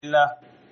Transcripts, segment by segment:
الله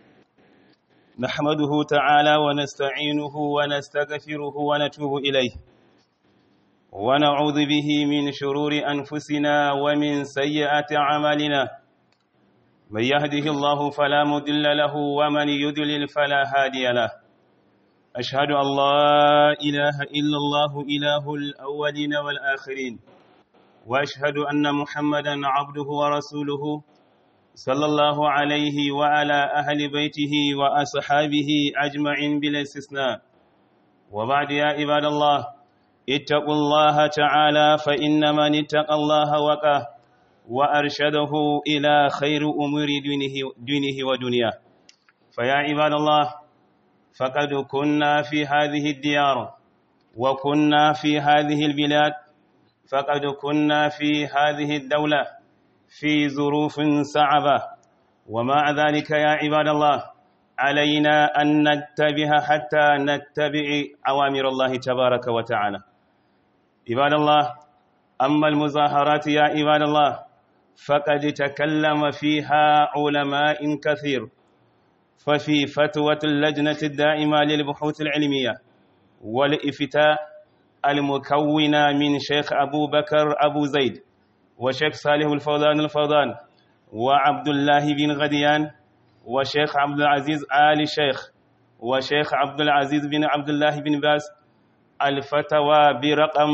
نحمده تعالى ونستعينه ونستغفره ونتوب إليه ونعوذ به من شرور أنفسنا ومن سيئات أعمالنا من يهده الله فلا مضل له ومن يضلل فلا هادي له أشهد أن لا إله إلا الله إله الأولين والآخرين وأشهد أن محمدا عبده ورسوله صلى الله عليه وعلى أهل بيته وأصحابه أجمعين بلا استثناء وبعد يا عباد الله اتقوا الله تعالى فإن من اتقى الله وقاه وأرشده إلى خير أمور دينه, دينه ودنياه فيا عباد الله فقد كنا في هذه الديار وكنا في هذه البلاد فقد كنا في هذه الدولة في ظروف صعبة ومع ذلك يا عباد الله علينا أن نتبه حتى نتبع أوامر الله تبارك وتعالى عباد الله أما المظاهرات يا عباد الله فقد تكلم فيها علماء كثير ففي فتوى اللجنة الدائمة للبحوث العلمية والإفتاء المكونة من شيخ أبو بكر أبو زيد وشيخ صالح الفوضان الفوضان وعبد الله بن غديان وشيخ عبد العزيز آل شيخ وشيخ عبد العزيز بن عبد الله بن باز الفتوى برقم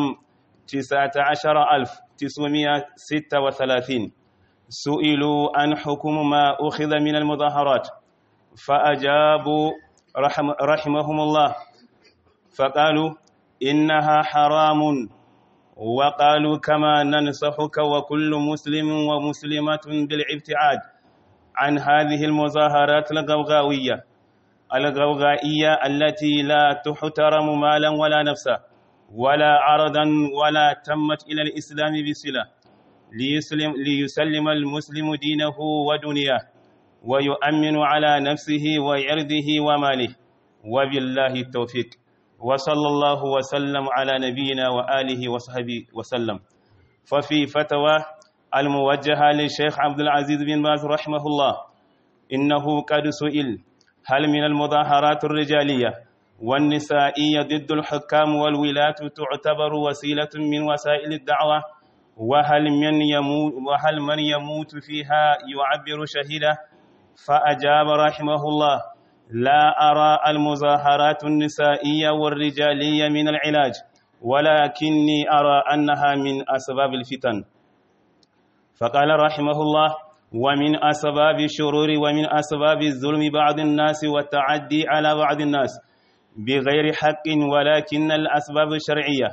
19936 سئلوا عن حكم ما أخذ من المظاهرات فأجابوا رحم رحمهم الله فقالوا إنها حرام وقالوا كما ننصحك وكل مسلم ومسلمة بالابتعاد عن هذه المظاهرات الغوغاوية الغوغائية التي لا تحترم مالا ولا نفسا ولا عرضا ولا تمت إلى الإسلام بصلة ليسلم, ليسلم المسلم دينه ودنياه ويؤمن على نفسه وعرضه وماله وبالله التوفيق وصلى الله وسلم على نبينا وآله وصحبه وسلم ففي فتوى الموجهة للشيخ عبد العزيز بن باز رحمه الله إنه قد سئل هل من المظاهرات الرجالية والنسائية ضد الحكام والولاة تعتبر وسيلة من وسائل الدعوة وهل من يموت, وهل من يموت فيها يعبر شهيدا فأجاب رحمه الله لا أرى المظاهرات النسائية والرجالية من العلاج ولكني أرى أنها من أسباب الفتن فقال رحمه الله ومن أسباب الشرور ومن أسباب الظلم بعض الناس والتعدي على بعض الناس بغير حق ولكن الأسباب الشرعية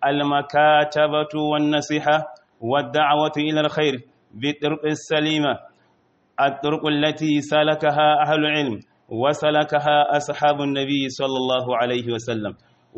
المكاتبة والنصيحة والدعوة إلى الخير بالطرق السليمة الطرق التي سلكها أهل العلم وسلكها أصحاب النبي صلى الله عليه وسلم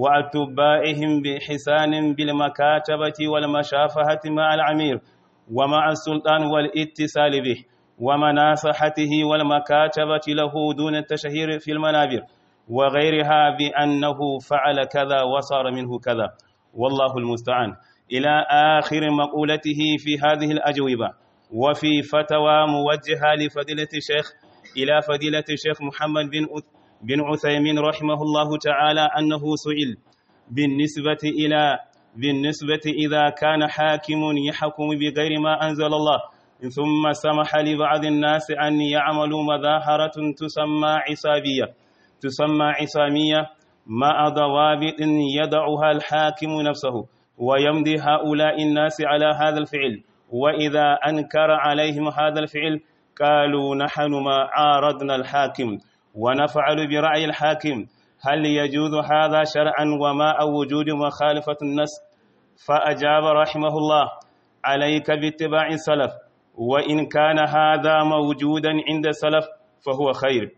وأتباعهم بإحسان بالمكاتبة والمشافهة مع العمير ومع السلطان والاتصال به ومناصحته والمكاتبة له دون التشهير في المنابر وغيرها بأنه فعل كذا وصار منه كذا والله المستعان إلى آخر مقولته في هذه الأجوبة وفي فتوى موجهة لفضيلة الشيخ إلى فضيلة الشيخ محمد بن بن عثيمين رحمه الله تعالى أنه سئل بالنسبة إلى بالنسبة إذا كان حاكم يحكم بغير ما أنزل الله ثم سمح لبعض الناس أن يعملوا مظاهرة تسمى عصابية تسمى عصامية مع ضوابط يضعها الحاكم نفسه ويمضي هؤلاء الناس على هذا الفعل وإذا أنكر عليهم هذا الفعل قالوا نحن ما عارضنا الحاكم ونفعل برأي الحاكم هل يجوز هذا شرعا وما أو وجود مخالفة النص فأجاب رحمه الله عليك باتباع السلف وإن كان هذا موجودا عند السلف فهو خير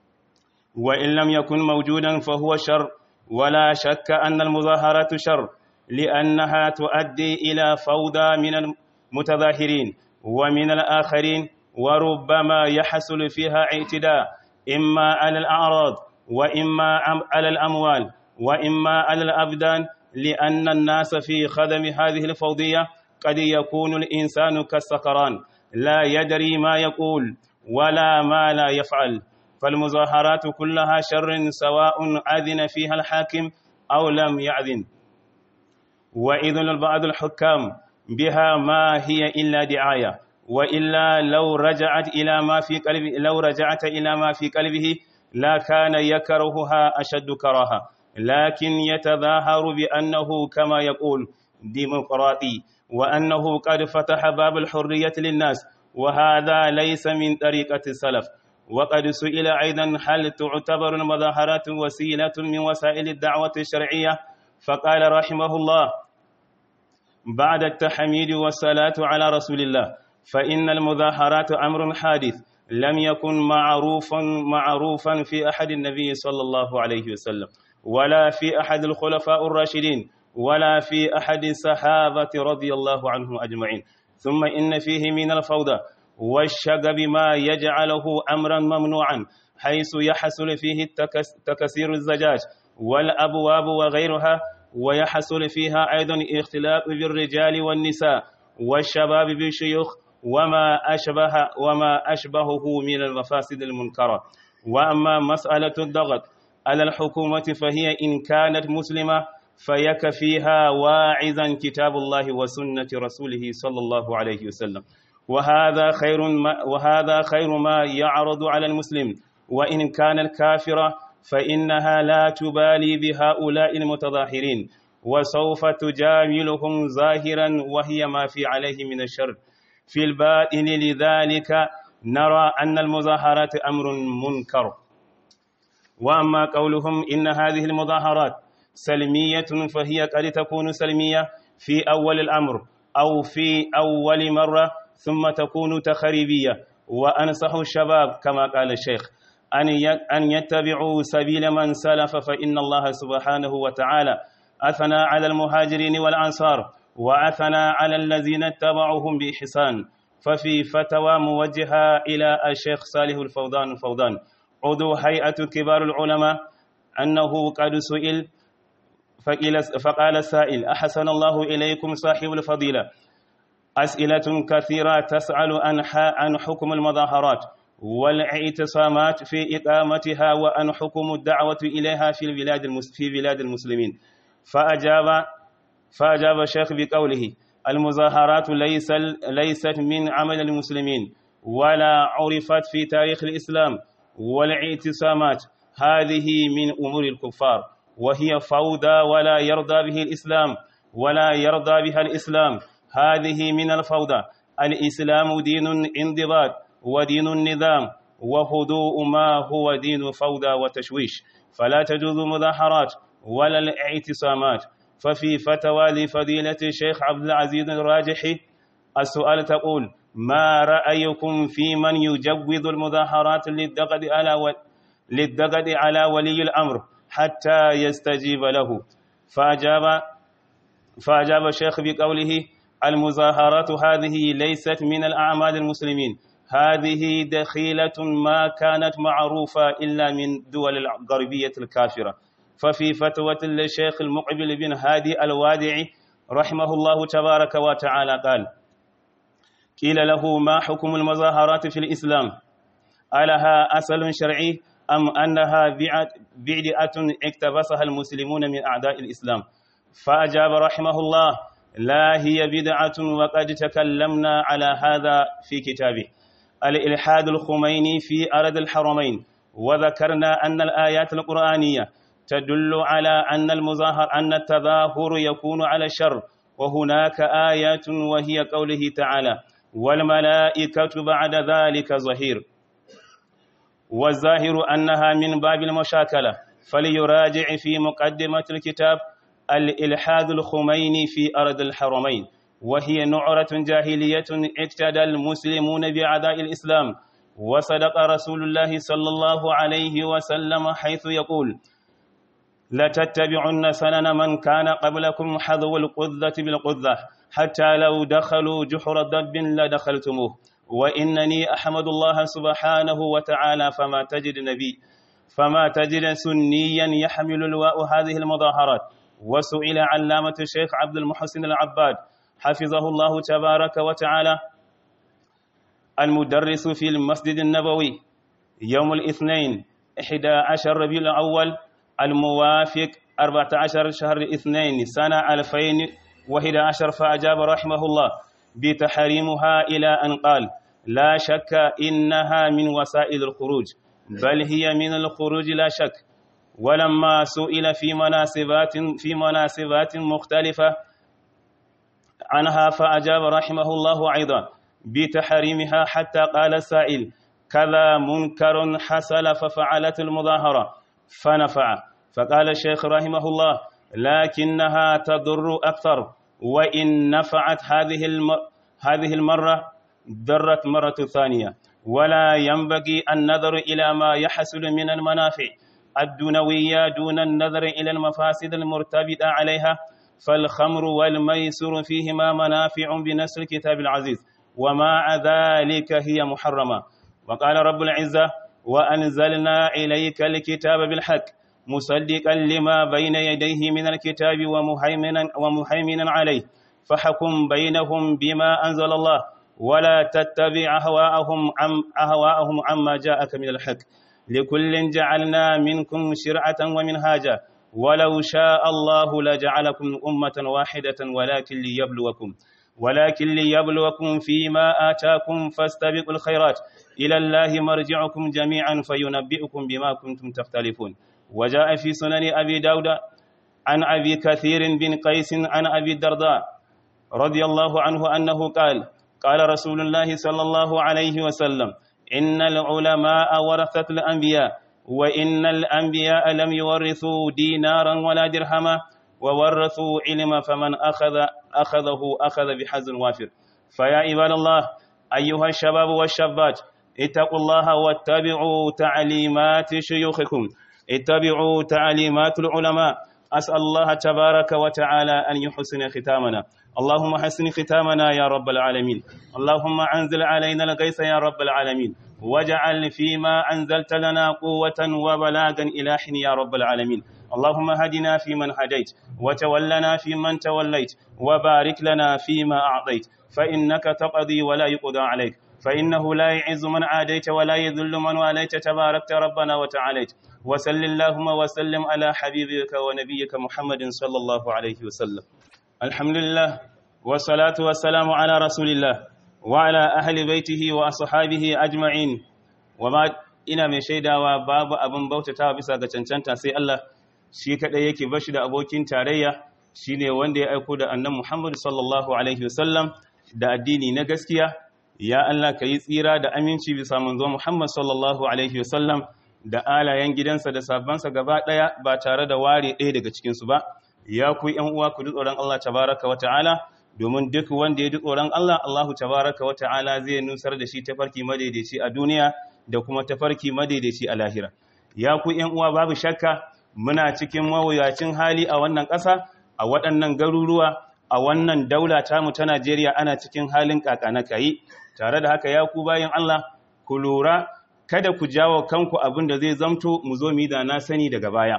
وإن لم يكن موجودا فهو شر ولا شك أن المظاهرات شر لأنها تؤدي إلى فوضى من المتظاهرين ومن الآخرين وربما يحصل فيها اعتداء إما على الأعراض وإما على الأموال وإما على الأبدان لأن الناس في خدم هذه الفوضية قد يكون الإنسان كالسكران لا يدري ما يقول ولا ما لا يفعل فالمظاهرات كلها شر سواء أذن فيها الحاكم أو لم يأذن وإذن بعض الحكام بها ما هي إلا دعاية وإلا لو رجعت إلى ما في قلبه لو رجعت إلى ما في قلبه لا كان يكرهها أشد كراهة لكن يتظاهر بأنه كما يقول ديمقراطي وأنه قد فتح باب الحرية للناس وهذا ليس من طريقة السلف وقد سئل أيضا هل تعتبر المظاهرات وسيلة من وسائل الدعوة الشرعية فقال رحمه الله بعد التحميد والصلاة على رسول الله فإن المظاهرات أمر حادث لم يكن معروفا معروفا في أحد النبي صلى الله عليه وسلم ولا في أحد الخلفاء الراشدين ولا في أحد الصحابة رضي الله عنهم أجمعين ثم إن فيه من الفوضى والشغب ما يجعله أمرا ممنوعا حيث يحصل فيه تكسير الزجاج والأبواب وغيرها ويحصل فيها أيضا اختلاط بالرجال والنساء والشباب بالشيوخ وما أشبه وما أشبهه من المفاسد المنكرة وأما مسألة الضغط على الحكومة فهي إن كانت مسلمة فيكفيها واعظا كتاب الله وسنة رسوله صلى الله عليه وسلم وهذا خير ما وهذا خير ما يعرض على المسلم وإن كانت كافرة فإنها لا تبالي بهؤلاء المتظاهرين وسوف تجاملهم ظاهرا وهي ما في عليه من الشر في الباطن لذلك نرى أن المظاهرات أمر منكر وأما قولهم إن هذه المظاهرات سلمية فهي قد تكون سلمية في أول الأمر أو في أول مرة ثم تكون تخريبية وأنصح الشباب كما قال الشيخ أن يتبعوا سبيل من سلف فإن الله سبحانه وتعالى أثنى على المهاجرين والأنصار وأثنى على الذين اتبعوهم بإحسان ففي فتوى موجهة إلى الشيخ صالح الفوضان الفوضان عضو هيئة كبار العلماء أنه قد سئل فقال السائل أحسن الله إليكم صاحب الفضيلة أسئلة كثيرة تسأل عن حكم المظاهرات والاعتصامات في إقامتها وأن حكم الدعوة إليها في البلاد في بلاد المسلمين فأجاب فأجاب الشيخ بقوله المظاهرات ليس ليست من عمل المسلمين ولا عرفت في تاريخ الإسلام والاعتصامات هذه من أمور الكفار وهي فوضى ولا يرضى به الإسلام ولا يرضى بها الإسلام هذه من الفوضى الإسلام دين انضباط ودين النظام وهدوء ما هو دين فوضى وتشويش فلا تجوز مظاهرات ولا الاعتصامات ففي فتوى لفضيلة الشيخ عبد العزيز الراجحي السؤال تقول ما رأيكم في من يجوز المظاهرات للدقد على و... للدقد على ولي الأمر حتى يستجيب له فأجاب فأجاب الشيخ بقوله المظاهرات هذه ليست من الأعمال المسلمين هذه دخيلة ما كانت معروفة إلا من دول الغربية الكافرة ففي فتوى الشيخ المقبل بن هادي الوادعي رحمه الله تبارك وتعالى قال قيل له ما حكم المظاهرات في الإسلام ألها أصل شرعي أم أنها بدعة اقتبسها المسلمون من أعداء الإسلام فأجاب رحمه الله لا هي بدعة وقد تكلمنا على هذا في كتابه الإلحاد الخميني في أرض الحرمين وذكرنا أن الآيات القرآنية تدل على أن المظاهر أن التظاهر يكون على الشر وهناك آيات وهي قوله تعالى والملائكة بعد ذلك ظهير والظاهر أنها من باب المشاكلة فليراجع في مقدمة الكتاب الإلحاد الخميني في أرض الحرمين وهي نعرة جاهلية اقتدى المسلمون بأعداء الإسلام وصدق رسول الله صلى الله عليه وسلم حيث يقول لتتبعن سنن من كان قبلكم حذو القذة بالقذة حتى لو دخلوا جحر ضب لدخلتموه وإنني أحمد الله سبحانه وتعالى فما تجد نبي فما تجد سنيا يحمل لواء هذه المظاهرات وسئل علامة الشيخ عبد المحسن العباد حفظه الله تبارك وتعالى المدرس في المسجد النبوي يوم الاثنين 11 ربيع الأول الموافق 14 شهر الاثنين سنة 2011 فأجاب رحمه الله بتحريمها إلى أن قال لا شك إنها من وسائل الخروج بل هي من الخروج لا شك ولما سئل في مناسبات في مناسبات مختلفة عنها فأجاب رحمه الله أيضا بتحريمها حتى قال السائل كذا منكر حصل ففعلت المظاهرة فنفع فقال الشيخ رحمه الله لكنها تضر أكثر وإن نفعت هذه الم... هذه المرة ضرت مرة ثانية ولا ينبغي النظر إلى ما يحصل من المنافع الدنوية دون النظر إلى المفاسد المرتبطة عليها فالخمر والميسر فيهما منافع بنص الكتاب العزيز ومع ذلك هي محرمة وقال رب العزة وأنزلنا إليك الكتاب بالحق مصدقا لما بين يديه من الكتاب ومهيمنا, ومهيمنا عليه فحكم بينهم بما أنزل الله ولا تتبع أهواءهم عم أهواءهم عما جاءك من الحق لكل جعلنا منكم شرعة ومنهاجا ولو شاء الله لجعلكم أمة واحدة ولكن ليبلوكم ولكن ليبلوكم فيما آتاكم فاستبقوا الخيرات إلى الله مرجعكم جميعا فينبئكم بما كنتم تختلفون وجاء في سنن أبي داود عن أبي كثير بن قيس عن أبي الدرداء رضي الله عنه أنه قال قال رسول الله صلى الله عليه وسلم إن العلماء ورثة الأنبياء وإن الأنبياء لم يورثوا دينارا ولا درهما وورثوا علما فمن أخذ أخذه أخذ بحظ وافر فيا عباد الله أيها الشباب والشابات اتقوا الله واتبعوا تعليمات شيوخكم اتبعوا تعليمات العلماء أسأل الله تبارك وتعالى أن يحسن ختامنا اللهم حسن ختامنا يا رب العالمين اللهم أنزل علينا الغيث يا رب العالمين واجعل فيما أنزلت لنا قوة وبلاغا إلى حين يا رب العالمين اللهم هدنا فيمن هديت وتولنا فيمن توليت وبارك لنا فيما أعطيت فإنك تقضي ولا يقضى عليك فإنه لا يعز من عاديت ولا يذل من واليت تباركت ربنا وتعاليت وسل اللهم وسلم على حبيبك ونبيك محمد صلى الله عليه وسلم الحمد لله والصلاة والسلام على رسول الله وعلى أهل بيته وأصحابه أجمعين وما ina mai shaidawa babu abin bautatawa bisa ga cancanta sai Allah shi kadai yake bashi da abokin tarayya shine wanda ya aiko da annan Muhammad sallallahu alaihi wasallam da addini na gaskiya ya Allah ka yi tsira da aminci bisa manzo Muhammad sallallahu alaihi wasallam da alayen gidansa da sabbansa gaba daya ba tare da ware ɗaya daga cikin su ba ya ku ƴan uwa ku ji tsoron Allah tabaraka wa ta'ala domin duk wanda ya ji tsoron Allah Allahu tabaraka wa ta'ala zai nusar da shi tafarki madaidaici a duniya da kuma tafarki madaidaici a lahira ya ku ƴan uwa babu shakka muna cikin mawuyacin hali a wannan ƙasa a waɗannan garuruwa a wannan daula tamu ta Najeriya ana cikin halin kakana kai tare da haka ya ku bayan Allah ku lura kada ku jawo kanku abin da zai zamto mu zo mu da na sani daga baya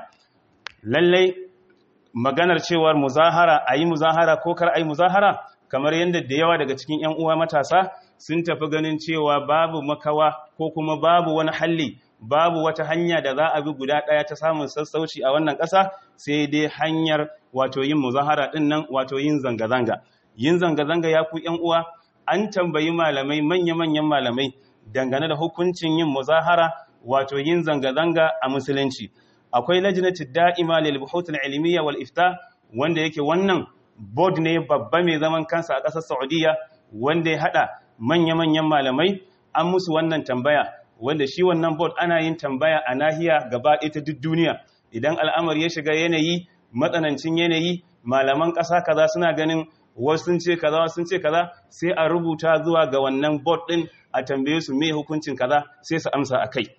lallai maganar cewar muzahara ayi muzahara ko kar ayi muzahara kamar yadda da yawa daga cikin ƴan uwa matasa sun tafi ganin cewa babu makawa ko kuma babu wani halli babu wata hanya da za a bi guda ɗaya ta samun sassauci a wannan ƙasa sai dai hanyar wato yin muzahara ɗin nan wato yin zanga-zanga yin zanga-zanga ya ku ƴan uwa an tambayi malamai manya-manyan malamai dangane da hukuncin yin muzahara wato yin zanga-zanga a musulunci akwai lajnati da'ima lil buhuth al ilmiya wal ifta wanda yake wannan board ne babba mai zaman kansa a ƙasar Saudiya wanda ya hada manya-manyan malamai an musu wannan tambaya wanda shi wannan board ana yin tambaya a nahiya gaba ɗaya ta duk duniya idan al'amari ya shiga yanayi matsanancin yanayi malaman ƙasa kaza suna ganin wasu sun ce kaza wasu sun ce kaza sai a rubuta zuwa ga wannan board din a tambaye su me hukuncin kaza sai su amsa akai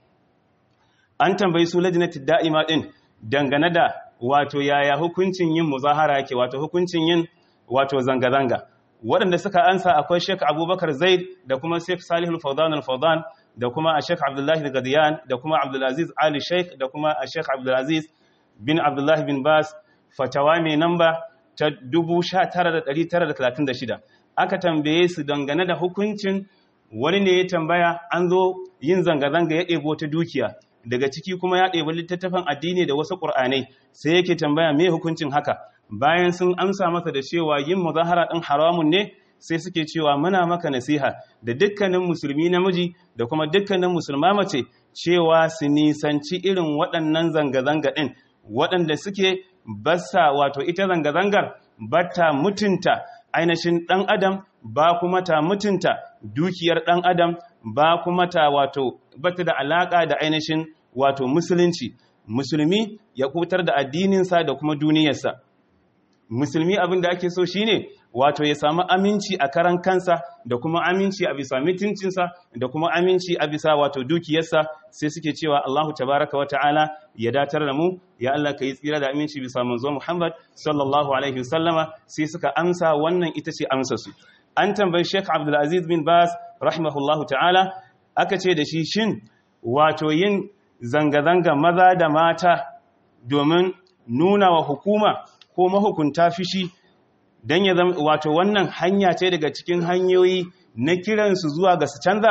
an tambayi su lajnatid da'ima din dangane da wato yaya hukuncin yin muzahara yake wato hukuncin yin wato zanga zanga waɗanda suka ansa akwai Sheikh Abubakar Zaid da kuma Sheikh Salih Al-Fawdan Al-Fawdan da kuma a Sheikh Abdullahi Al-Gadiyan da kuma Abdulaziz Ali Sheikh da kuma a Sheikh Abdulaziz bin Abdullahi bin Bas fatawa mai namba ta 19936 aka tambaye su dangane da hukuncin wani ne ya tambaya an zo yin zanga-zanga ya ɗebo ta dukiya daga ciki kuma ya ɗebi littattafan addini da wasu ƙur'anai sai yake tambaya me hukuncin haka bayan sun amsa masa da cewa yin muzahara ɗin haramun ne sai suke cewa muna maka nasiha da dukkanin musulmi namiji da kuma dukkanin musulma mace cewa su nisanci irin waɗannan zanga-zanga ɗin waɗanda suke basa wato ita zanga-zangar bata mutunta ainihin ɗan adam ba kuma ta mutunta dukiyar ɗan adam ba kuma ta wato bata da alaƙa da ainihin wato musulunci musulmi ya kutar da addininsa da kuma duniyarsa musulmi abin da ake so shine wato ya samu aminci a karan kansa da kuma aminci a bisa mutuncinsa da kuma aminci a bisa wato dukiyarsa sai suke cewa Allahu tabaraka wa ta'ala ya datar da mu ya Allah ka yi tsira da aminci bisa manzo Muhammad sallallahu alaihi wasallama sai suka amsa wannan ita ce amsa su an tambayi Sheikh Abdul Aziz bin Bas rahimahullahu ta'ala aka ce da shi shin wato yin zanga-zanga maza da mata domin nuna wa hukuma ko mahukunta fishi don ya zama wato wannan hanya ce daga cikin hanyoyi na kiransu zuwa ga su canza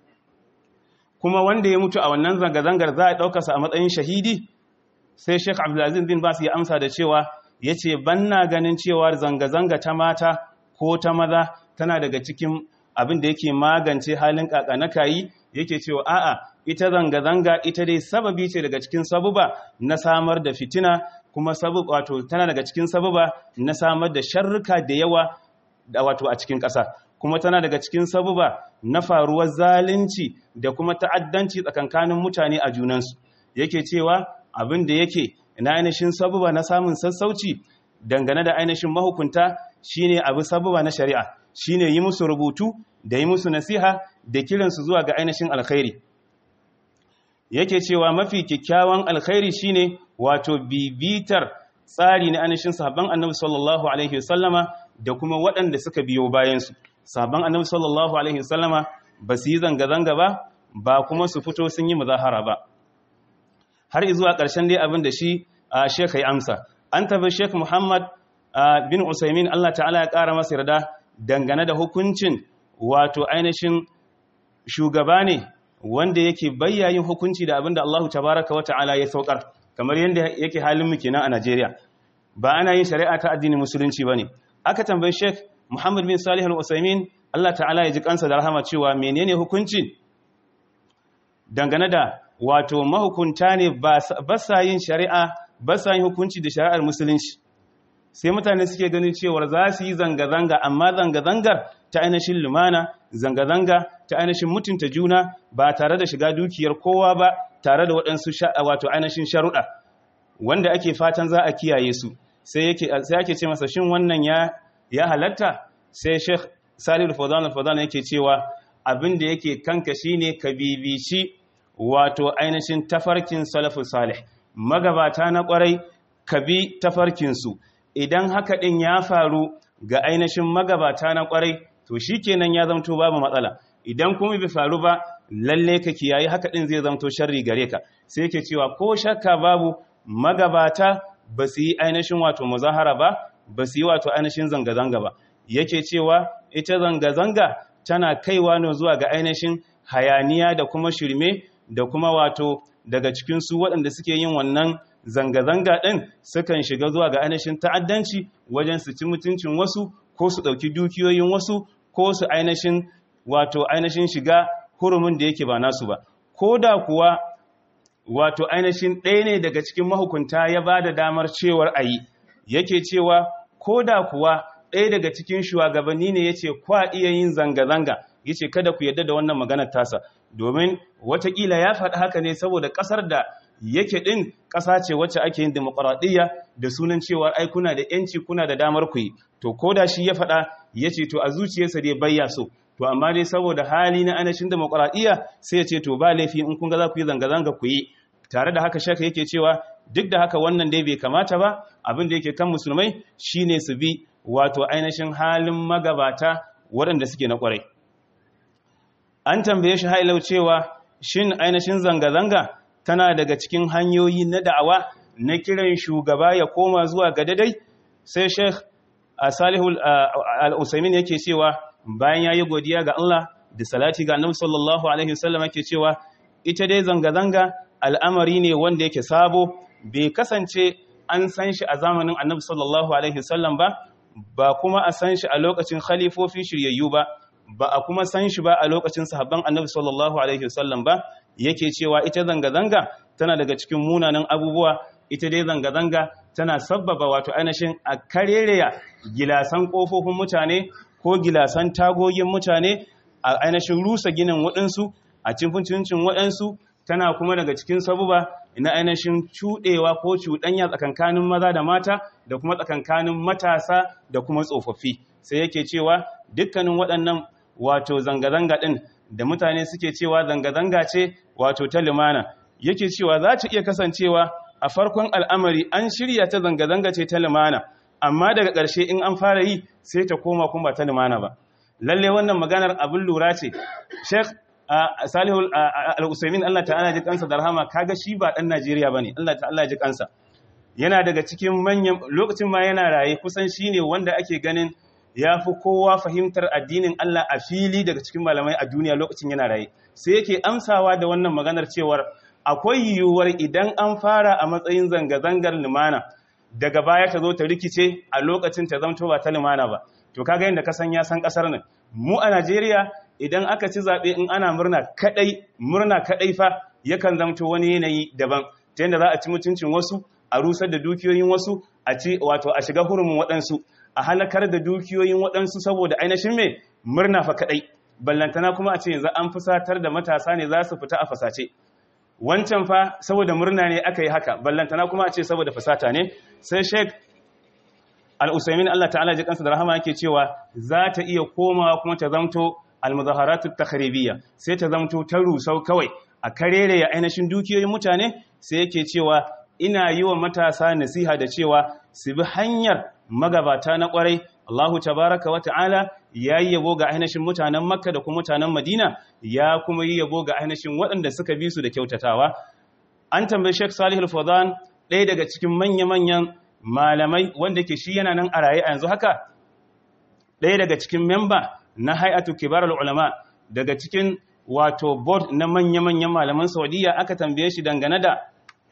kuma wanda ya mutu a wannan zanga-zangar za a ɗaukarsa a matsayin shahidi sai sheik abdulaziz bin basu ya amsa da cewa ya ce banna ganin cewa zanga-zanga ta mata ko ta maza tana daga cikin abin da yake magance halin kaka na kayi yake cewa a'a ita zanga-zanga ita dai sababi ce daga cikin sabuba na samar da fitina kuma sabab wato tana daga cikin sababa na samar da sharruka da yawa da wato a cikin ƙasa kuma tana daga cikin sababa na faruwar zalunci da kuma ta'addanci tsakankanin mutane a junansu yake cewa abin da yake na ainihin sababa na samun sassauci dangane da ainihin mahukunta shine abu sababa na shari'a shine yi musu rubutu da yi musu nasiha da kiransu zuwa ga ainihin alkhairi yake cewa mafi kyakkyawan alkhairi shine wato bibitar tsari na anishin sahabban annabi sallallahu alaihi wasallama da kuma waɗanda suka biyo bayansu sahabban annabi sallallahu alaihi wasallama ba su yi zanga-zanga ba ba kuma su fito sun yi muzahara ba har zuwa ƙarshen dai abin da shi a sheka ya amsa an tabi shek muhammad bin usaimin allah ta'ala ya ƙara masa yarda dangane da hukuncin wato ainihin shugaba ne wanda yake bayyayin hukunci da abinda Allah tabaraka wa ta'ala ya saukar kamar yadda yake halin mu kenan a Najeriya ba ana yin shari'a ta addinin musulunci bane aka tambayi Sheikh Muhammad bin Salih Al-Usaimin Allah ta'ala ya ji kansa da rahama cewa menene hukunci dangane da wato mahukunta ne ba sa yin shari'a ba sa yin hukunci da shari'ar musulunci sai mutane suke ganin cewa za su yi zanga-zanga amma zanga-zangar ta ainihin lumana zanga-zanga ta ainihin mutunta juna ba tare da shiga dukiyar kowa ba tare da waɗansu wato ainihin sharuɗa wanda ake fatan za a kiyaye su sai ake ce masa shin wannan ya halatta sai sheikh salihu fadana fadana yake cewa abin da yake kanka shine ka bibici wato ainihin tafarkin salafu salih magabata na kwarai ka bi tafarkinsu idan haka ɗin ya faru ga ainihin magabata na kwarai to shi kenan ya zamto babu matsala idan kuma bai faru ba lalle ka kiyaye haka din zai zamto sharri gare ka sai yake cewa ko shakka babu magabata ba su yi ainihin wato muzahara ba ba su yi wato ainihin zanga-zanga ba yake cewa ita zanga-zanga tana kaiwa ne zuwa ga ainihin hayaniya da kuma shirme da kuma wato daga cikin su waɗanda suke yin wannan zanga-zanga ɗin sukan shiga zuwa ga ainihin ta'addanci wajen su ci mutuncin wasu ko su ɗauki dukiyoyin wasu ko su ainihin wato ainihin shiga hurumin da yake ba nasu ba ko da kuwa wato ainihin ɗaya ne daga cikin mahukunta ya ba da damar cewar a yi yake cewa ko da kuwa ɗaya daga cikin shugabanni ne ya ce kwa iya yin zanga-zanga ya ce kada ku yadda da wannan maganar tasa domin watakila ya faɗi haka ne saboda ƙasar da yake ɗin ƙasa ce wacce ake yin demokuraɗiyya da sunan cewa ai kuna da ‘yanci kuna da damar ku yi to ko da shi ya faɗa ya ce to a zuciyarsa dai bayya so to amma dai saboda hali na anashin demokuraɗiyya sai ya ce to ba laifi in kun ga za ku yi zanga-zanga ku yi tare da haka shaka yake cewa duk da haka wannan dai bai kamata ba abin da yake kan musulmai shine su bi wato ainihin halin magabata waɗanda suke na ƙwarai an tambaye shi hailau cewa shin ainihin zanga-zanga tana daga cikin hanyoyi na da'awa na kiran shugaba ya koma zuwa ga dadai sai sheikh salihu al-usaimin yake cewa bayan ya yi godiya ga Allah da salati ga annabi sallallahu alaihi wasallam yake cewa ita dai zanga-zanga al'amari ne wanda yake sabo bai kasance an san shi a zamanin annabi sallallahu alaihi wasallam ba ba kuma a san shi a lokacin khalifofi shiryayyu ba ba a kuma san shi ba a lokacin sahabban annabi sallallahu alaihi wasallam ba yake cewa ita zanga-zanga tana daga cikin munanan abubuwa ita dai zanga-zanga tana sabbaba wato ainihin a karereya gilasan kofofin mutane ko gilasan tagogin mutane a ainihin rusa ginin waɗansu a cikin waɗansu tana kuma daga cikin sabuba na ainihin cuɗewa ko cuɗanya tsakankanin maza da mata da kuma tsakankanin matasa da kuma tsofaffi sai yake cewa dukkanin waɗannan wato zanga-zanga ɗin da mutane suke cewa zanga-zanga ce wato ta limana yake cewa za ta iya kasancewa a farkon al'amari an shirya ta zanga-zanga ce ta limana amma daga ƙarshe in an fara yi sai ta koma kuma ta limana ba lalle wannan maganar abin lura ce sheikh salihul al-usaimin Allah ta'ala ji kansa da rahama kaga shi ba dan Najeriya bane Allah ta'ala ji kansa yana daga cikin manyan lokacin ma yana raye kusan shine wanda ake ganin yafi kowa fahimtar addinin Allah a fili daga cikin malamai a duniya lokacin yana raye sai yake amsawa da wannan maganar cewar akwai yiwuwar idan an fara a matsayin zanga-zangar limana daga baya ta zo ta rikice a lokacin ta zamto ba ta limana ba to kaga yadda ka san ya san kasar nan mu a Najeriya idan aka ci zaɓe in ana murna kaɗai murna kaɗai fa yakan zamto wani yanayi daban ta yadda za a ci mutuncin wasu a rusar da dukiyoyin wasu a ci wato a shiga hurumin waɗansu a halakar da dukiyoyin waɗansu saboda ainihin mai murna fa kaɗai ballantana kuma a ce yanzu an fusatar da matasa ne za su fita a fasace wancan fa saboda murna ne aka yi haka ballantana kuma a ce saboda fasata ne sai sheik al-usaimin Allah ta'ala ji kansa da rahama yake cewa za ta iya komawa kuma ta zamto al-muzaharatu takhribiyya sai ta zamto ta rusau kawai a karere ya ainihin dukiyoyin mutane sai yake cewa ina yi wa matasa nasiha da cewa su bi hanyar magabata na kwarai Allahu tabaraka wa ta'ala ya yi yabo ga ainihin mutanen Makka da kuma mutanen Madina ya kuma yi yabo ga ainihin waɗanda suka bi su da kyautatawa an tambayi Sheikh Salih Al-Fawzan ɗaya daga cikin manya-manyan malamai wanda ke shi yana nan a raye a yanzu haka ɗaya daga cikin memba na hay'atu kibar ulama daga cikin wato board na manya-manyan malaman saudiya aka tambaye shi dangane da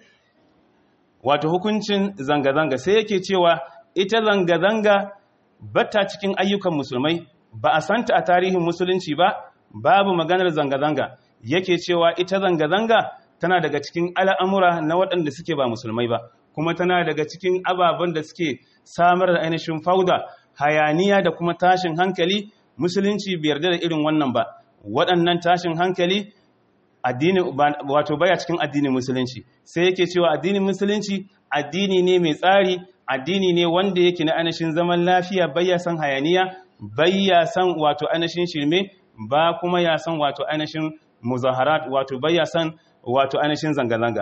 wato hukuncin zanga-zanga sai yake cewa ita zanga-zanga bata cikin ayyukan musulmai ba a santa a tarihin musulunci ba babu maganar zanga-zanga yake cewa ita zanga-zanga tana daga cikin al'amura na waɗanda suke ba musulmai ba kuma tana daga cikin ababen da suke samar da ainihin fauda hayaniya da kuma tashin hankali musulunci bai yarda da irin wannan ba waɗannan tashin hankali addini wato baya cikin addinin musulunci sai yake cewa addinin musulunci addini ne mai tsari addini ne wanda yake na ainihin zaman lafiya baya san hayaniya baya san wato ainihin shirme ba kuma ya san wato ainihin muzaharat wato baya san wato ainihin zanga-zanga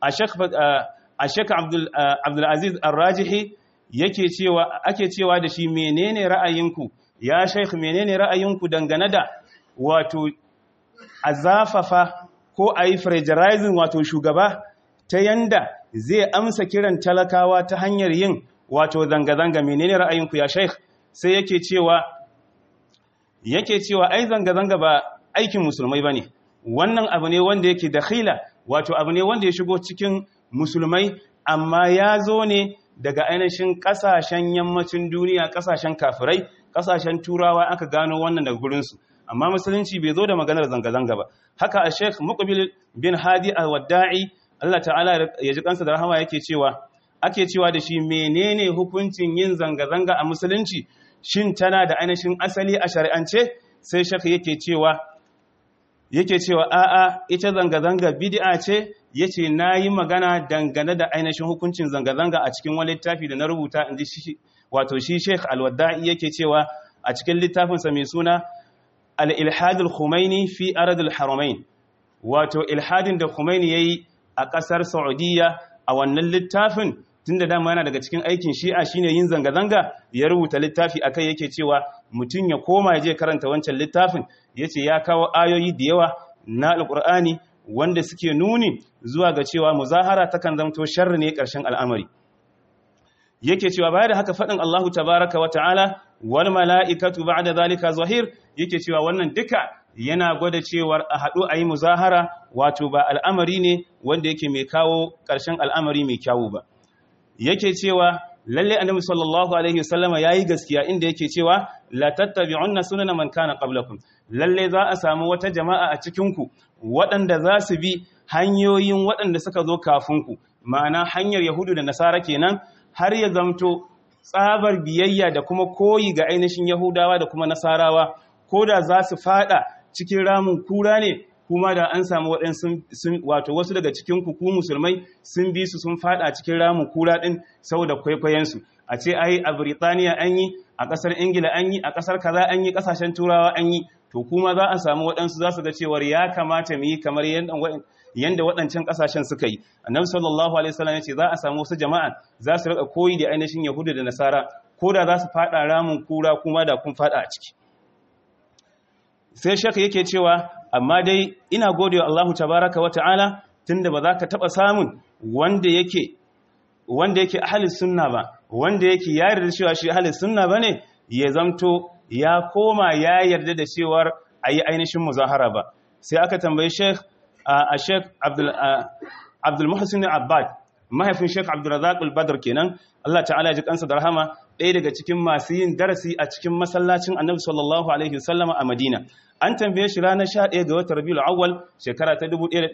a shek abdulaziz arrajihi yake cewa ake cewa da shi menene ra'ayinku ya sheikh menene ra'ayinku dangane da wato a zafafa ko a yi fragilizing wato shugaba ta yanda zai amsa kiran talakawa ta hanyar yin wato zanga-zanga menene ra'ayinku ya sheikh sai yake cewa yake cewa ai zanga-zanga ba aikin musulmai bane wannan abu ne wanda yake dakhila wato abu ne wanda ya shigo cikin musulmai amma ya zo ne daga ainihin kasashen yammacin duniya kasashen kafirai kasashen turawa aka gano wannan daga gurinsu amma musulunci bai zo da maganar zanga-zanga ba haka a sheikh muqbil bin hadi al-wadda'i Allah ta'ala ya ji kansa da rahama yake cewa ake cewa da shi menene hukuncin yin zanga-zanga a musulunci shin tana da ainihin asali a shari'ance sai sheikh yake cewa yake cewa a'a ita zanga-zanga bid'a ce yace nayi magana dangane da ainihin hukuncin zanga-zanga a cikin wani littafi da na rubuta inji shi wato shi Sheikh Al-Wadda'i yake cewa a cikin littafinsa mai suna Al-Ilhad al-Khumaini fi Arad al-Haramain wato ilhadin da Khumaini yayi a kasar Saudiya a wannan littafin tunda dama yana daga cikin aikin Shi'a shine yin zanga-zanga ya rubuta littafi akai yake cewa mutum ya koma ya je karanta wancan littafin yace ya kawo ayoyi da yawa na Al-Qur'ani wanda suke nuni zuwa ga cewa muzahara takan zamto sharri ne ƙarshen al'amari yake cewa baya da haka faɗin Allahu tabaraka wa ta'ala wal mala'ikatu ba'da zalika zahir yake cewa wannan duka yana gwada cewar a haɗu a yi muzahara wato ba al'amari ne wanda yake mai kawo ƙarshen al'amari mai kyawu ba yake cewa lalle annabi sallallahu alaihi wasallama yayi gaskiya inda yake cewa la tattabi'unna sunana man kana qablakum lalle za a samu wata jama'a a cikin ku waɗanda za su bi hanyoyin waɗanda suka zo kafin ku ma'ana hanyar yahudu da nasara kenan har ya zamto tsabar biyayya da kuma koyi ga ainihin yahudawa da kuma nasarawa ko da za su fada cikin ramin kura ne kuma da an samu waɗansu wato wasu daga cikin ku musulmai sun bi su sun fada cikin ramin kura ɗin saboda kwaikwayensu a ce ai a Birtaniya an yi a ƙasar Ingila an yi a ƙasar kaza an yi ƙasashen turawa an yi to kuma za a samu waɗansu za su ga cewar ya kamata mu yi kamar yadda waɗancan ƙasashen suka yi annabi sallallahu alaihi wasallam ya ce za a samu wasu jama'a za su rika koyi da ainihin yahudu da nasara ko da za su fada ramin kura kuma da kun fada a ciki sai shaka yake cewa amma dai ina gode wa Allahu tabaraka wa ta'ala tunda ba za ka taɓa samun wanda yake wanda yake ahalis sunna ba wanda yake ya yarda cewa shi ahalis sunna ba ne ya zamto ya koma ya yarda da cewar a yi ainihin muzahara ba sai aka tambayi sheikh a sheikh abdul muhsin abbad mahaifin sheikh abdulrazak al-badr kenan Allah ta'ala ya ji kansa da rahama ɗaya daga cikin masu yin darasi a cikin masallacin annabi sallallahu alaihi wasallama a madina an tambaye shi ranar 11 ga watan rabiul awwal shekara ta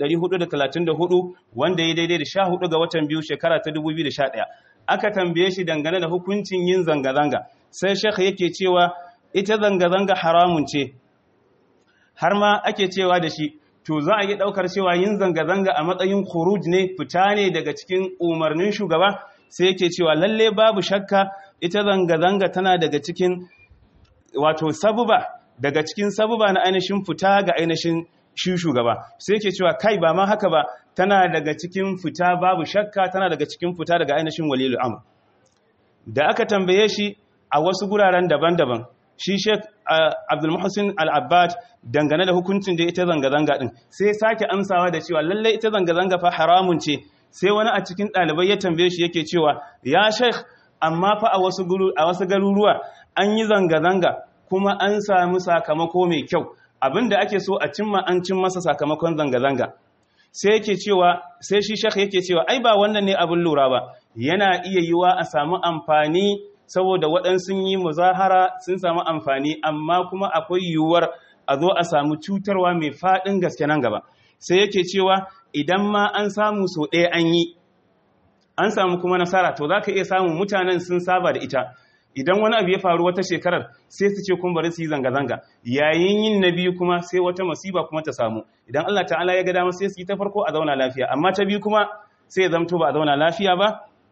1434 wanda ya daidai da 14 ga watan biyu shekara ta 2011 aka tambaye shi dangane da hukuncin yin zanga-zanga sai shekha yake cewa ita zanga-zanga haramun ce har ma ake cewa da shi to za a yi daukar cewa yin zanga-zanga a matsayin khuruj ne fita ne daga cikin umarnin shugaba sai yake cewa lalle babu shakka ita zanga-zanga tana daga cikin wato sabuba daga cikin sabuba na ainihin fita ga ainihin shi shugaba sai yake cewa kai ba ma haka ba tana daga cikin fita babu shakka tana daga cikin fita daga ainihin walilu amr da aka tambaye shi a wasu guraren daban-daban shi Sheikh Abdul Muhsin Al-Abbad dangane da hukuncin da ita zanga-zanga din sai sake amsawa da cewa lalle ita zanga-zanga fa haramun ce sai wani a cikin ɗalibai ya tambaye shi yake cewa ya Sheikh amma fa a wasu a wasu garuruwa an yi zanga-zanga kuma an samu sakamako mai kyau abinda ake so a cimma an cin masa sakamakon zanga-zanga sai yake cewa sai shi Sheikh yake cewa ai ba wannan ne abin lura ba yana iya yiwa a samu amfani saboda waɗansu yi muzahara sun samu amfani amma kuma akwai yiwuwar a zo a samu cutarwa mai faɗin gaske nan gaba sai yake cewa idan ma an samu so ɗaya an yi an samu kuma nasara to za ka iya samun mutanen sun saba da ita idan wani abu ya faru wata shekarar sai su ce kun bari su yi zanga-zanga yayin yin na biyu kuma sai wata masiba kuma ta samu idan Allah ta'ala ya ga dama sai su yi ta farko a zauna lafiya amma ta biyu kuma sai ya zamto ba a zauna lafiya ba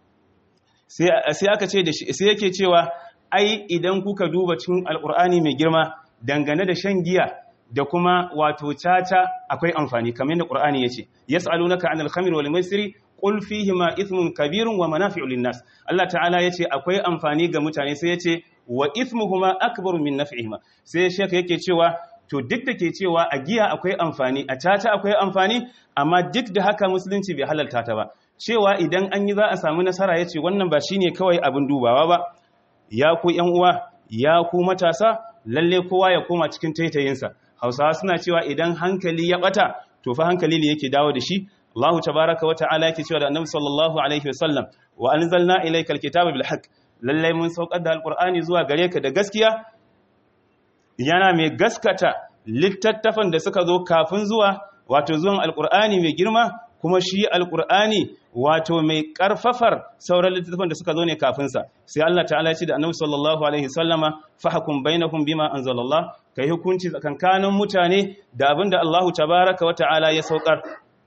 sai aka ce da shi sai yake cewa ai idan kuka duba cikin alkur'ani mai girma dangane da shan giya da kuma wato caca akwai amfani kamar yadda qur'ani yace yas'alunaka 'anil khamri wal maisiri qul fihima ithmun kabirun wa manafi'u lin-nas Allah ta'ala yace akwai amfani ga mutane sai yace wa ithmuhuma akbaru min naf'ihima sai sheka yake cewa to duk da ke cewa a giya akwai amfani a caca akwai amfani amma duk da haka musulunci bai halalta ta ba cewa idan an yi za a samu nasara ya ce wannan ba shi ne kawai abin dubawa ba ya ku uwa ya ku matasa lalle kowa ya koma cikin taitayinsa hausawa suna cewa idan hankali ya bata to fa hankali ne yake dawo da shi Allahu tabaraka wa ta'ala yake cewa da Annabi sallallahu alaihi wasallam wa anzalna ilayka alkitaba bil haqq lalle mun saukar da alqur'ani zuwa gare ka da gaskiya yana mai gaskata littattafan da suka zo kafin zuwa wato zuwan alqur'ani mai girma kuma shi alkur'ani wato mai karfafar sauran littattafan da suka zo ne kafinsa sai Allah ta'ala ya ce da annabi sallallahu alaihi sallama fahkum bainakum bima anzalallah kai hukunci tsakankanin mutane da abinda Allahu tabaaraka wata'ala ya saukar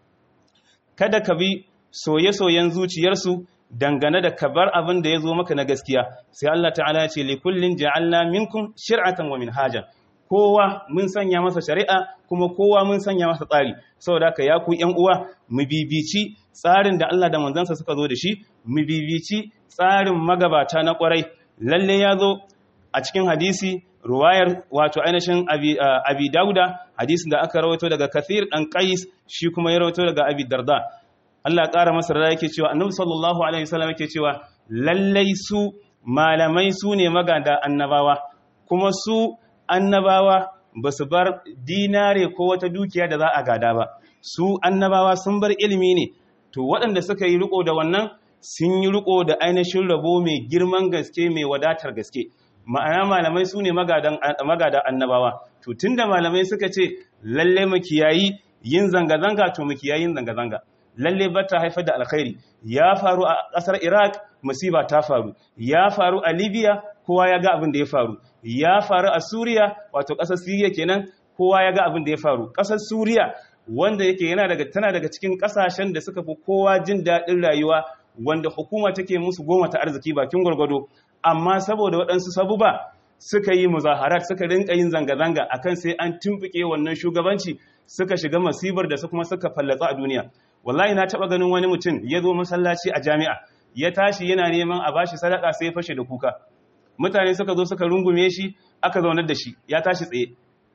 kada ka bi soye-soyen zuciyarsu dangane da kabar abin da ya zo maka na gaskiya sai Allah ta'ala ya ce likullin ja'alna minkum shir'atan wa minhajan kowa mun sanya masa shari'a kuma kowa mun sanya masa tsari saboda haka ya ku ƴan uwa mu bibici tsarin da Allah da manzansa suka zo da shi mu bibici tsarin magabata na kwarai lalle ya zo a cikin hadisi ruwayar wato ainihin abi, abi dauda hadisin da aka rawaito daga kathir dan qais shi kuma ya rawaito daga abi darda Allah ya ƙara masa rada yake cewa annabi sallallahu alaihi wasallam yake cewa lallai su malamai su ne magada annabawa kuma su annabawa ba su bar dinare ko wata dukiya da za a gada ba su annabawa sun bar ilimi ne to waɗanda suka yi riko da wannan sun yi riko da ainihin rabo mai girman gaske mai wadatar gaske ma'ana malamai su ne magadan annabawa to tunda malamai suka ce lalle mu kiyayi yin zanga-zanga to mu kiyayi yin zanga-zanga lalle ba ta haifar da alkhairi ya faru a ƙasar iraq musiba ta faru ya faru a libya kowa ya ga abin da ya faru ya faru a suriya wato ƙasar siriya kenan kowa ya ga abin da ya faru ƙasar suriya wanda yake yana daga tana daga cikin ƙasashen da suka fi kowa jin daɗin rayuwa wanda hukuma take musu goma ta arziki bakin gwargwado amma saboda waɗansu sabuba suka yi muzaharat suka rinka yin zanga-zanga akan sai an tumbuke wannan shugabanci suka shiga masibar da su kuma suka fallatsa a duniya wallahi na taba ganin wani mutum ya zo masallaci a jami'a ya tashi yana neman a bashi sadaka sai ya fashe da kuka mutane suka zo suka rungume shi aka zaunar da shi ya tashi tsaye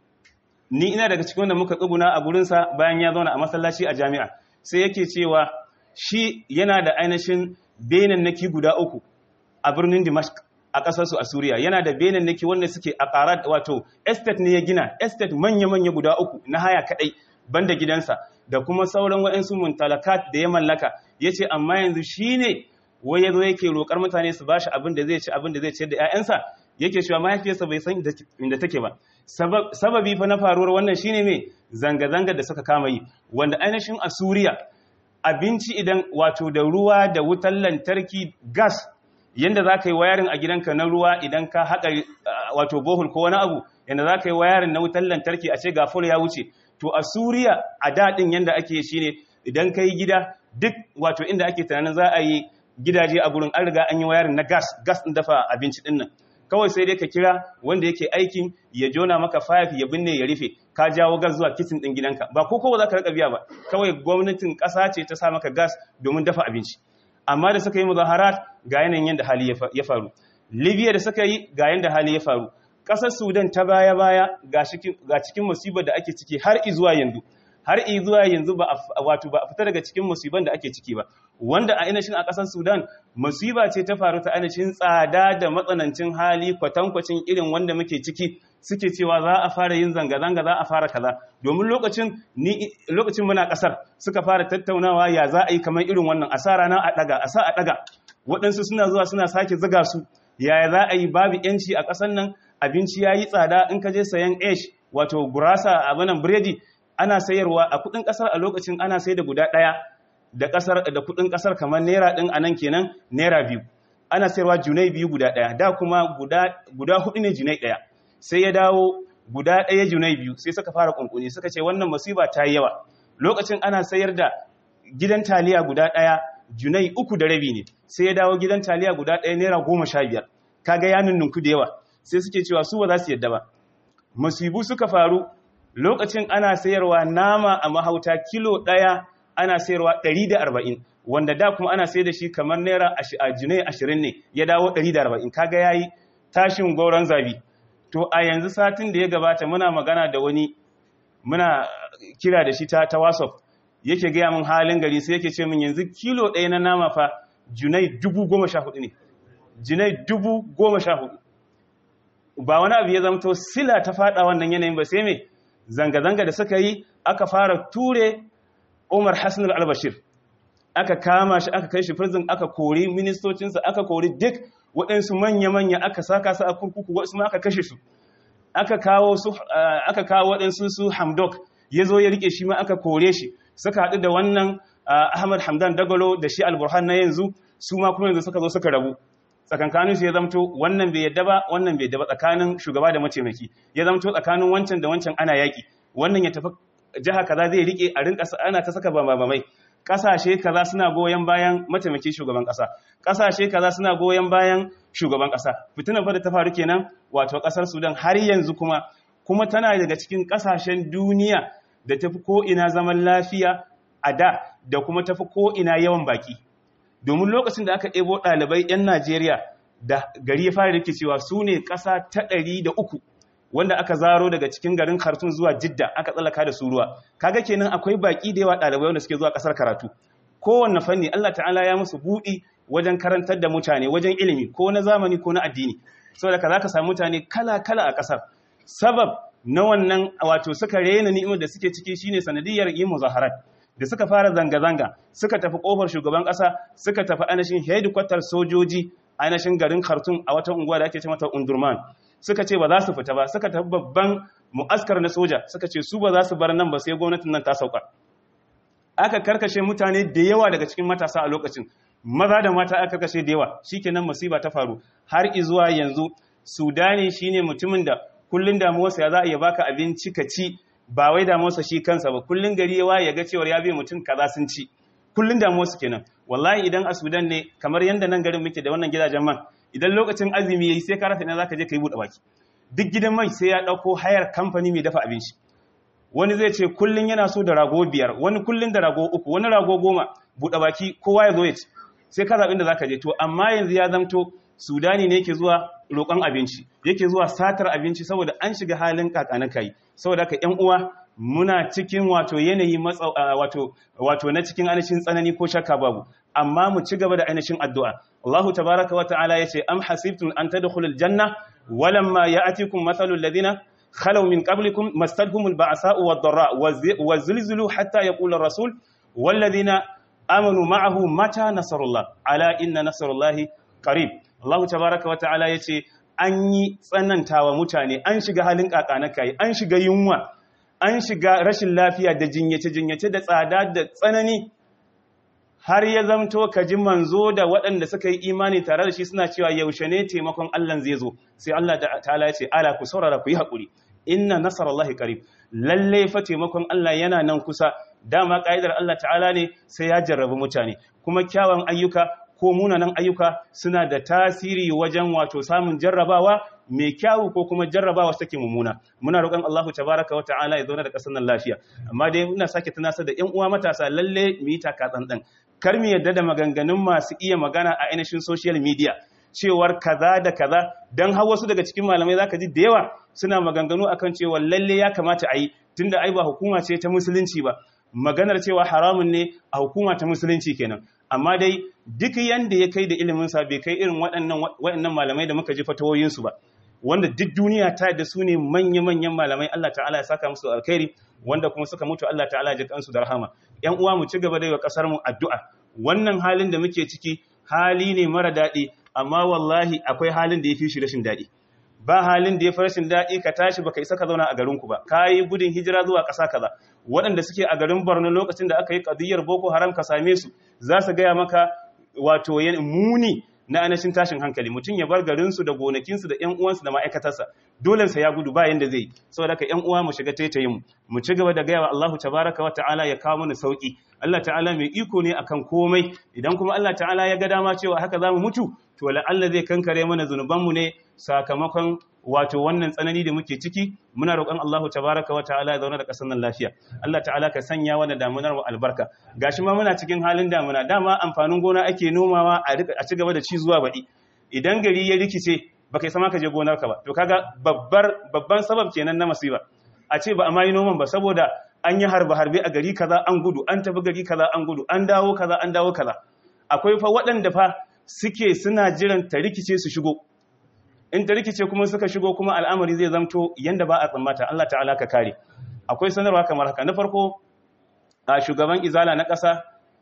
ni ina daga cikin wanda muka tsuguna a gurinsa bayan ya zauna a masallaci a jami'a sai yake cewa shi yana da ainihin benannaki guda uku a birnin dimashq a ƙasarsu a suriya yana da benannaki wanda suke a ƙarar wato estate ne ya gina estate manya-manya guda uku na haya kaɗai banda gidansa da kuma sauran waɗansu muntalakat da ya mallaka ya ce amma yanzu shi ne wai ya zo yake roƙar mutane su ba shi abin da zai ci abin da zai ciyar da 'ya'yansa yake cewa mahaifiyarsa bai san inda take ba sababi fa na faruwar wannan shine mai zanga-zanga da suka kama yi wanda ainihin a suriya abinci idan wato da ruwa da wutar lantarki gas yanda za ka yi wayarin a gidanka na ruwa idan ka haƙa wato bohol ko wani abu yanda za ka yi wayarin na wutar lantarki a ce gafur ya wuce to a suriya a daɗin yanda ake shi ne idan ka yi gida duk wato inda ake tunanin za a yi gidaje a gurin an riga an yi wayarin na gas gas ɗin dafa abinci ɗin nan kawai sai dai ka kira wanda yake aikin ya jona maka fayaf ya binne ya rufe ka jawo gas zuwa kitchen ɗin gidanka ba ko kowa za ka rika biya ba kawai gwamnatin ƙasa ce ta sa maka gas domin dafa abinci amma da suka yi muzaharat ga yanayin yadda hali ya faru libya da suka yi ga yadda hali ya faru ƙasar sudan ta baya-baya ga cikin musibar da ake ciki har izuwa yanzu har izuwa yanzu ba wato ba a fita daga cikin musibar da ake ciki ba wanda a ainihin a ƙasar sudan musiba ce ta faru ta ainihin tsada da matsanancin hali kwatankwacin irin wanda muke ciki suke cewa za a fara yin zanga-zanga za a fara kaza domin lokacin ni lokacin muna kasar suka fara tattaunawa ya za a yi kamar irin wannan asara na a daga asa a daga waɗansu suna zuwa suna sake ziga su yaya za a yi babu yanci a ƙasar nan abinci ya yi tsada in ka je sayan ash wato gurasa a banan biredi ana sayarwa a kuɗin ƙasar a lokacin ana sai da guda ɗaya da ƙasar da kuɗin ƙasar kamar naira ɗin a nan kenan naira biyu ana sayarwa junai biyu guda ɗaya da kuma guda guda huɗu ne junai ɗaya sai ya dawo guda ɗaya junai biyu sai suka fara kunkuni suka ce wannan musiba ta yi yawa lokacin ana sayar da gidan taliya guda ɗaya junai uku da rabi ne sai ya dawo gidan taliya guda ɗaya naira goma sha biyar kaga ya nunnunku da yawa sai suke cewa su ba za su yadda ba musibu suka faru lokacin ana sayarwa nama a mahauta kilo ɗaya ana sayarwa ɗari da arba'in wanda da kuma ana sayar da shi kamar naira a junai ashirin ne ya dawo ɗari da arba'in kaga ya yi tashin gauran zabi to a yanzu satin da ya gabata muna magana da wani muna kira da shi ta ta whatsapp yake gaya min halin gari sai yake ce min yanzu kilo ɗaya na nama fa junai dubu goma sha hudu ne junai dubu goma sha hudu ba wani abu ya zamto sila ta fada wannan yanayin ba sai mai zanga-zanga da suka yi aka fara ture umar hassan al-albashir aka kama shi aka kai shi prison aka kori ministocinsa aka kori duk waɗansu manya-manya aka saka su a kurkuku wasu ma aka kashe su aka kawo su aka kawo waɗansu su hamdok ya zo ya rike shi ma aka kore shi suka haɗu da wannan ahmad hamdan dagalo da shi alburhan na yanzu su ma kuma yanzu suka zo suka rabu tsakankanin su ya zamto wannan bai yadda ba wannan bai yadda ba tsakanin shugaba da mataimaki ya zamto tsakanin wancan da wancan ana yaƙi wannan ya tafi jiha kaza zai rike a rinka ana ta saka bambamai kasashe kaza suna goyon bayan mataimakin shugaban kasa kasashe kaza suna goyon bayan shugaban kasa fitinar fa da ta faru kenan wato kasar Sudan har yanzu kuma kuma tana daga cikin kasashen duniya da tafi ko ina zaman lafiya a da da kuma tafi ko ina yawan baki domin lokacin da aka ɗebo ɗalibai 'yan Najeriya da gari ya fara rikicewa su ne ƙasa ta ɗari da uku wanda aka zaro daga cikin garin Khartoum zuwa Jidda aka tsallaka da su ruwa kaga kenan akwai baki da yawa ɗalibai wanda suke zuwa ƙasar karatu kowanne fanni Allah ta'ala ya musu buɗi wajen karantar da mutane wajen ilimi ko na zamani ko na addini saboda ka zaka samu mutane kala kala a ƙasar sabab na wannan wato suka rena ni'imar da suke ciki shine sanadiyar yin muzaharat da suka fara zanga-zanga suka tafi kofar shugaban kasa suka tafi ainihin headquarter sojoji ainihin garin Khartoum a wata unguwa da ake ce mata Undurman suka ce ba za su fita ba suka tafi babban mu'askar na soja suka ce su ba za su bar nan ba sai gwamnatin nan ta sauka aka karkashe mutane da yawa daga cikin matasa a lokacin maza da mata aka karkashe da yawa shikenan musiba ta faru har izuwa yanzu Sudani shine mutumin da kullun damuwarsa ya za a iya baka abinci ka ci ba wai damuwarsa shi kansa ba kullun gari yawa ya ga cewa ya bi mutum kaza sun ci kullun damuwarsa kenan wallahi idan a Sudan ne kamar yanda nan garin muke da wannan gidajen man idan lokacin azumi yayi sai ka rasa ina zaka je kai bude baki duk gidan mai sai ya dauko hayar kamfani mai dafa abinci wani zai ce kullun yana so da rago biyar wani kullun da rago uku wani rago goma bude baki kowa ya zo ya ci sai ka zaɓi da zaka je to amma yanzu ya zamto Sudani ne yake zuwa roƙon abinci yake zuwa satar abinci saboda an shiga halin kakana kai saboda ka ƴan uwa muna cikin wato yanayi matsa wato wato na cikin ainihin tsanani ko shakka babu amma mu ci gaba da ainihin addu'a Allahu tabaraka wa ta'ala yace am hasibtum an tadkhulul janna walamma ya'tikum mathalul ladina خلوا من قبلكم مستهم البعثاء والضراء وزلزلوا حتى يقول الرسول والذين آمنوا معه متى نصر الله على إن نصر الله قريب الله تبارك وتعالى يتي an yi tsanantawa mutane an shiga halin kakanakai an shiga yunwa an shiga rashin lafiya da jinyace-jinyace da tsada da tsanani har ya zamto ka ji manzo da waɗanda suka yi imani tare da shi suna cewa yaushe ne taimakon Allah zai zo sai Allah ta'ala ya ce ala ku saurara ku yi haƙuri inna nasarallahi qarib lalle fa taimakon Allah yana nan kusa dama kaidar Allah ta'ala ne sai ya jarrabu mutane kuma kyawun ayyuka ko munanan ayyuka suna da tasiri wajen wato samun jarrabawa mai kyawu ko kuma jarrabawa take mummuna muna roƙon Allahu tabaraka wa ta'ala ya zauna da ƙasar nan lafiya amma dai ina sake tunasar da ƴan uwa matasa lalle mu yi taka tsantsan kar mu yadda da maganganun masu iya magana a ainihin social media cewar kaza da kaza dan har wasu daga cikin malamai zaka ji da yawa suna maganganu akan cewa lalle ya kamata a yi tunda ai ba hukuma ce ta musulunci ba maganar cewa haramun ne a hukuma ta musulunci kenan amma dai duk yanda ya kai da ilimin sa bai kai irin waɗannan waɗannan malamai da muka ji fatawoyin su ba wanda duk duniya ta da su ne manya-manyan malamai Allah ta'ala ya saka musu alkhairi wanda kuma suka mutu Allah ta'ala ya ji kansu da rahama ƴan uwa mu ci gaba da yi wa kasar mu addu'a wannan halin da muke ciki hali ne mara daɗi amma wallahi akwai halin da ya fi shi rashin daɗi ba halin da ya fi rashin daɗi ka tashi baka isa ka zauna a garinku ba ka yi gudun hijira zuwa ƙasa kaza waɗanda suke a garin Borno lokacin da aka yi ƙadiyyar Boko Haram ka same su za su gaya maka wato muni na anashin tashin hankali mutum ya bar garinsu da gonakinsu da ƴan uwansu da ma'aikatarsa dole sa ya gudu ba yanda zai saboda ka ƴan uwa mu shiga taitayin mu mu ci gaba da gaya wa Allahu tabaraka wa ta'ala ya kawo mana sauki Allah ta'ala mai iko ne akan komai idan kuma Allah ta'ala ya ga dama cewa haka zamu mutu to la Allah zai kankare mana zunubanmu ne sakamakon wato wannan tsanani da muke ciki muna roƙon Allahu tabaraka wa ta'ala ya zauna da ƙasar nan lafiya Allah ta'ala ka sanya wannan damunar mu albarka gashi ma muna cikin halin damuna dama amfanin gona ake nomawa a ci gaba da ci zuwa baɗi idan gari ya rikice baka sama ka je gonar ka ba to kaga babbar babban sabab kenan na masiba a ce ba a ma yi noman ba saboda an yi harbe harbe a gari kaza an gudu an tafi gari kaza an gudu an dawo kaza an dawo kaza akwai fa waɗanda fa suke suna jiran ta rikice su shigo in ta rikice kuma suka shigo kuma al'amari zai zamto yanda ba a tsammata Allah ta'ala ka kare akwai sanarwa kamar haka na farko a shugaban izala na ƙasa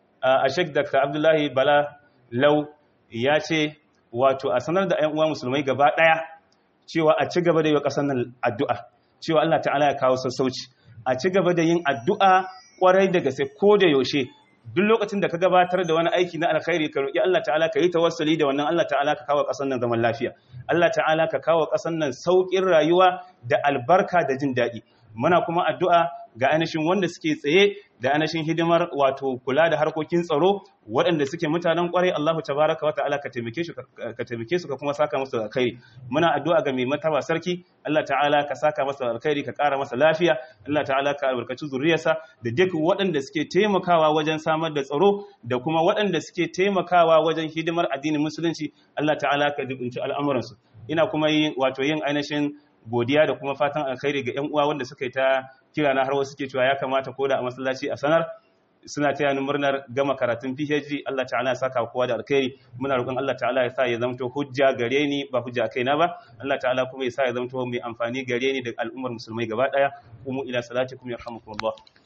a Sheikh Dr. Abdullahi Bala Lau ya ce wato a sanar da ƴan uwa musulmai gaba ɗaya cewa a ci gaba da yi wa ƙasar nan addu'a cewa Allah ta'ala ya kawo sassauci a ci gaba da yin addu'a kwarai da gaske ko da yaushe duk lokacin da ka gabatar da wani aiki na alkhairi ka roki Allah ta'ala ka yi tawassuli da wannan Allah ta'ala ka kawo ƙasar nan zaman lafiya Allah ta'ala ka kawo ƙasar nan sauƙin rayuwa da albarka da jin daɗi muna kuma addu'a ga ainihin wanda suke tsaye da ainihin hidimar wato kula da harkokin tsaro waɗanda suke mutanen ƙwarai Allahu tabaraka wa ta'ala ka taimake su ka taimake su ka kuma saka musu alkhairi muna addu'a ga mai mataba sarki Allah ta'ala ka saka masa alkhairi ka ƙara masa lafiya Allah ta'ala ka albarkaci zuriyarsa da duk waɗanda suke taimakawa wajen samar da tsaro da kuma waɗanda suke taimakawa wajen hidimar addinin musulunci Allah ta'ala ka dubunci al'amuransu ina kuma yin wato yin ainihin godiya da kuma fatan alkhairi ga 'yan uwa wanda suka yi ta kira na har wasu ke cewa ya kamata ko da a masallaci a sanar suna taya ni murnar gama karatun PhD Allah ta'ala ya saka kowa da alkhairi muna roƙon Allah ta'ala ya sa ya zamto hujja gare ni ba hujja kaina ba Allah ta'ala kuma ya sa ya zamto mai amfani gare ni da al'ummar musulmai gaba daya kuma ila salatikum yarhamukumullah